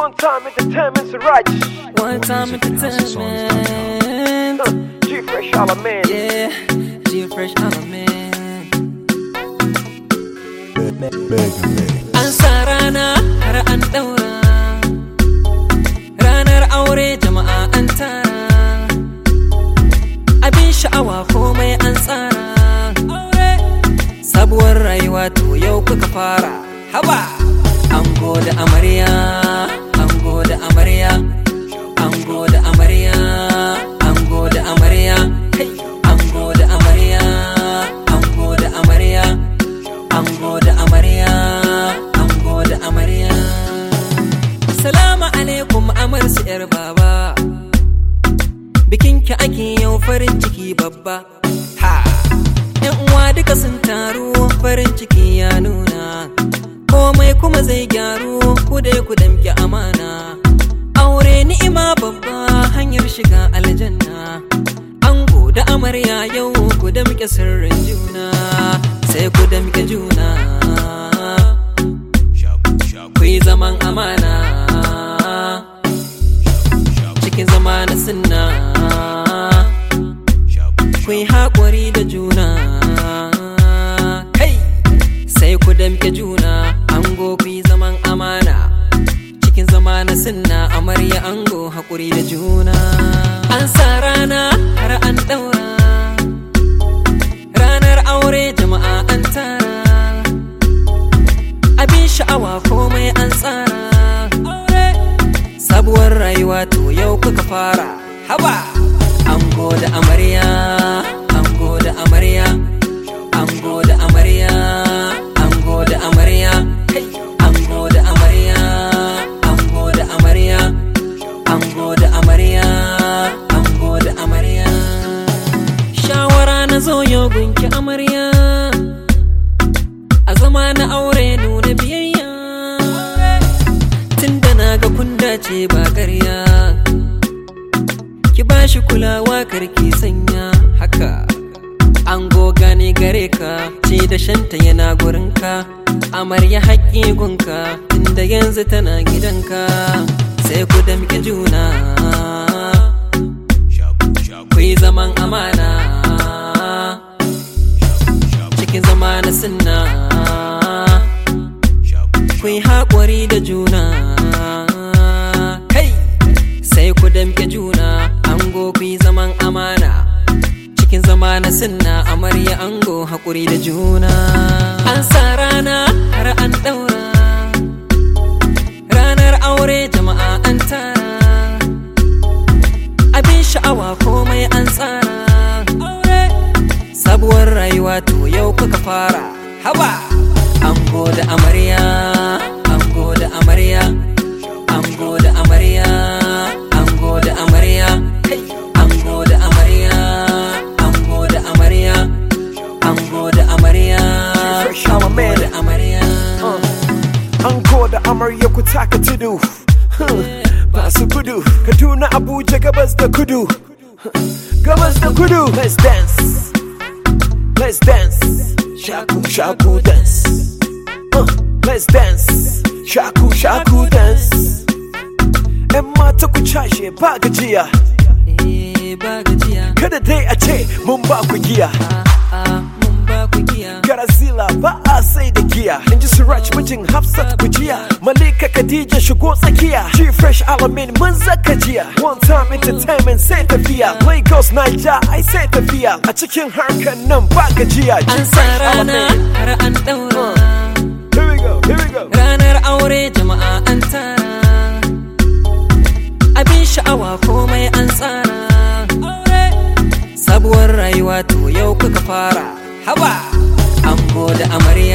One time entertainment's right. One time entertainment. G Fresh Alamein. Yeah, G Fresh Alamein. An sa rana har an daura. Ranar aure jama'a an tara. Abin sha'awa komai an tsara. Sabuwar rayuwa to yau kuka fara. Haba! Ango da amarya, ango da amarya, ango da amarya, ango da amarya, kai! Ango da amarya, ango da amarya, ango da amarya, ango da amarya. Salamu alaikum amarsu 'yar baba. Bikinki ake yau farin ciki babba. Ha! ‘Yan uwa duka sun taru farin ciki ya nuna. Komai kuma zai gyaru ku dai ku damke amana. Aure ni'ima babba hanyar shiga aljanna. Ango da amarya yau ku damke sirrin juna. Sai ku damke juna. Ku yi zaman amana. Cikin zama na sunna. ku yi haƙuri da juna kai sai ku damke juna ango ku yi zaman amana cikin zama na sinna amarya ango haƙuri da juna an sa rana har an ɗaura ranar aure jama'a an tara abin sha'awa komai an tsara sabuwar rayuwa to yau kuka fara haba ango da amarya ango da amarya ango da amarya ango da amarya kai ango da amarya ango da amarya ango da amarya ango da amarya shawara na zo yau gunki amarya a zama na aure nuna biyayya tunda na ga kun dace ba ƙarya ki bashi kulawa karki sanya haka an goga ne gare ka ce da shanta yana gurinka amarya haƙƙi gunka inda yanzu tana gidanka sai ku damƙe juna ku yi zaman amana cikin zama na sunna ku yi haƙuri da juna kai sai ku damƙe juna ango ku yi zaman amana cikin zama na sunna amarya ango haƙuri da juna an sa rana har an ɗaura ranar aure jama'a an tara abin sha'awa komai an tsara sabuwar rayuwa to yau kuka fara haba ango da amarya ango da amarya ango da amarya ango da amarya kai ango da amarya ango da amarya ango da amarya Fresh Alamein. ango da amarya Ango da amarya ku taka tudu. Huh. Ba su kudu. Kaduna Abuja gabas da kudu. Huh. Gabas da kudu. Let's dance. Let's dance. Shaku shaku dance. Uh, let's dance. Shaku shaku dance. ‘Yan mata ku cashe ba gajiya. eh ba gajiya Kada dai a ce mun ba ku giya. a a mun ba ku giya Garazila ba a sai da giya In ji Siraj mijin Hafsat kujiya Malika Khadija shigo tsakiya G Fresh Alamin mun zaka jiya One time entertainment sai tafiya Lagos Niger ai sai tafiya A cikin harkar nan ba gajiya G an sa Fresh rana Alamin har an ɗaura Here we go, here we go ranar aure jama'a an tara abin sha'awa komai an tsara sabuwar rayuwa to yau kuka fara haba ango da amarya